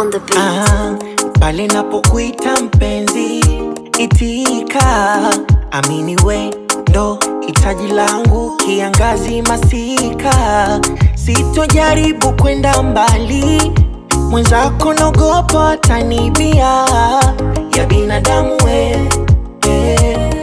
on the beat. Ah, pale napokuita mpenzi, itika, amini we ndo hitaji langu, kiangazi masika, sitojaribu kwenda mbali, mwenzako nogopa tanibia ya binadamu we eh.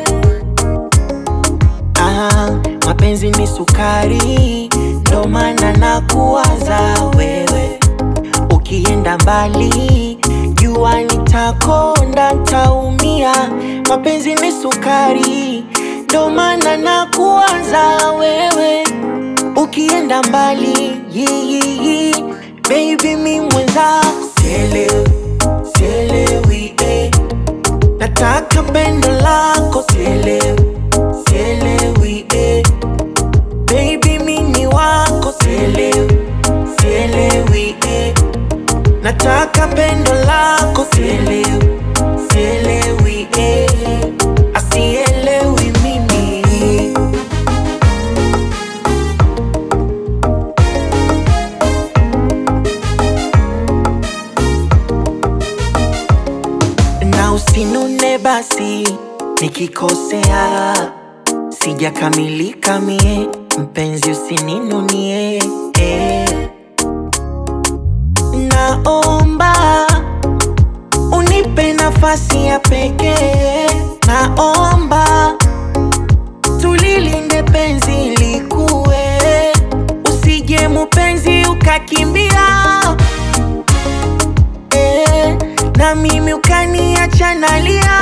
Ah, mapenzi ni sukari, ndo maana nakuwaza wewe ukienda mbali, jua nitakonda, ntaumia. Mapenzi ni sukari, ndo maana nakuwaza wewe ukienda mbali, yi, yi, yi. baby mi mwenzako sielewi, sielewi eh. nataka pendo lako sielewi, sielewi eh. baby mi ni wako sielewi, sielewi eh. Nataka pendo lako sielewi, sielewi eh. Asielewi mimi na usinune basi nikikosea, sijakamilika mie, mpenzi usininunie eh. Naomba unipe nafasi ya pekee, naomba tulilinde penzi likue, usije mupenzi ukakimbia eh, na mimi ukaniacha nalia.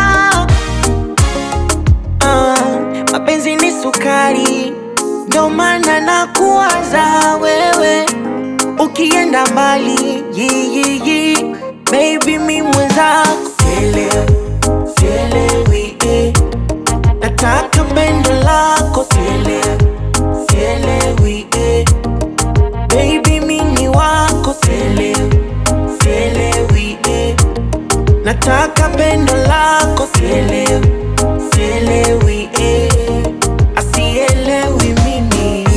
Ah, mapenzi ni sukari, ndo maana nakuwaza wewe ukienda mbali yi, yi, yi. Baby mi mwenzako sielewi, sielewi eh. Nataka pendo lako sielewi, sielewi eh. Baby mi ni wako sielewi, sielewi eh. Nataka pendo lako sielewi, sielewi eh. Asielewi mimi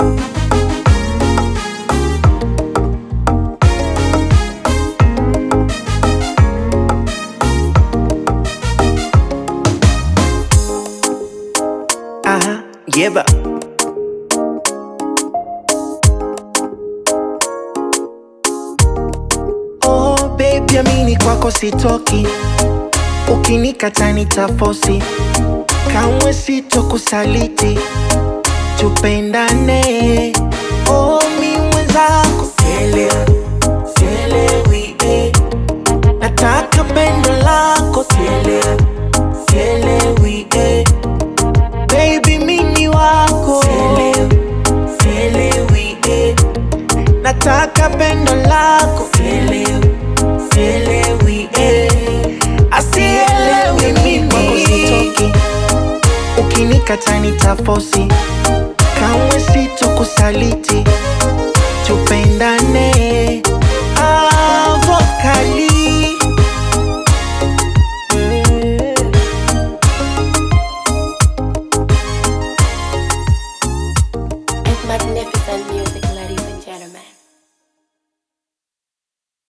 Aha, yeba. Oh baby, amini kwako sitoki, ukinikata nitafosi, kamwe sitokusaliti, tupendane. Oh mi mwenzako sielewi, sielewi eh. Nataka pendo lako sielewi, sielewi eh. Baby mi ni wako sielewi, sielewi eh. Nataka pendo lako sielewi, sielewi eh. Asielewi mimi kwako sitoki, ukinikata nitafosi, kamwe sitokusaliti,